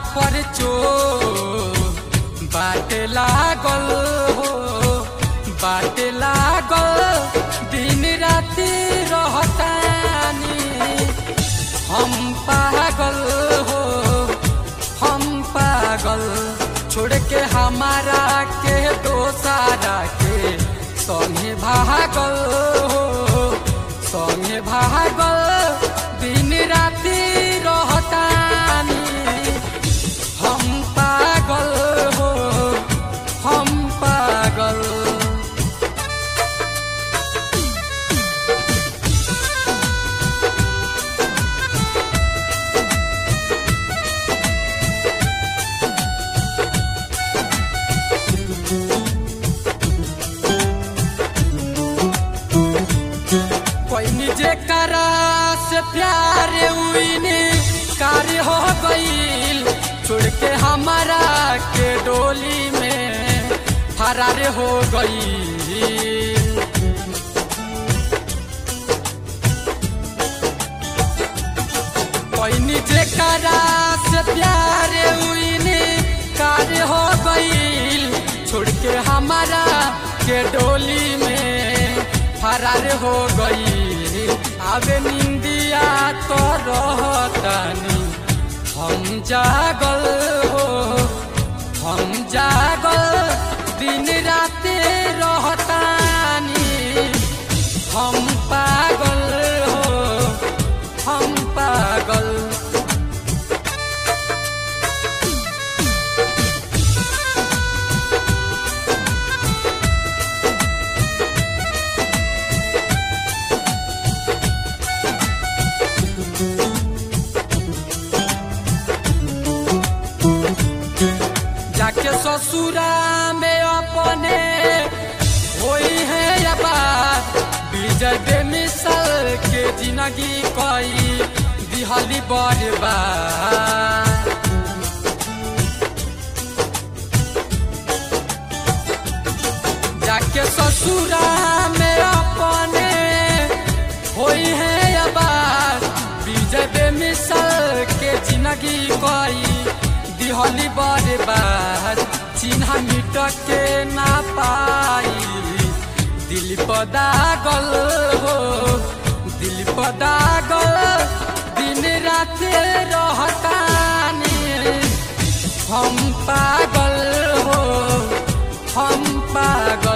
पर चो बाट लागल हो बाट लागल दिन राति रहतानी हम पागल हो हम पागल छोड़ के हमारा के दोसारा के संगे भागल हो संगे भागल दिन राति रहतानी हम पागल हो हम पागल कोई निजे करा से प्यार उइने कार्य हो गईल छोड़ के हमारा के डोली में फरार हो गईल कोई निजे करा से प्यार उइने कार्य हो गईल छोड़ के हमारा के डोली में फरार हो गई आवे निंदिया तो रहतानी हम जागल हो हम जागल दिन रात रहतानी हम पागल हो हम पागल जाके ससुरा में अपने होई है या बात विजय बेमिसल के जिंदगी कई दिहली बर्बाद जाके ससुरा में अपने होई है या बात विजय बेमिसल के जिंदगी कई दिहली बर्बाद चिन्ह मिट के ना पाई दिल पदागल हो दिल पदागल दिन रात रहतानी हम पागल हो हम पागल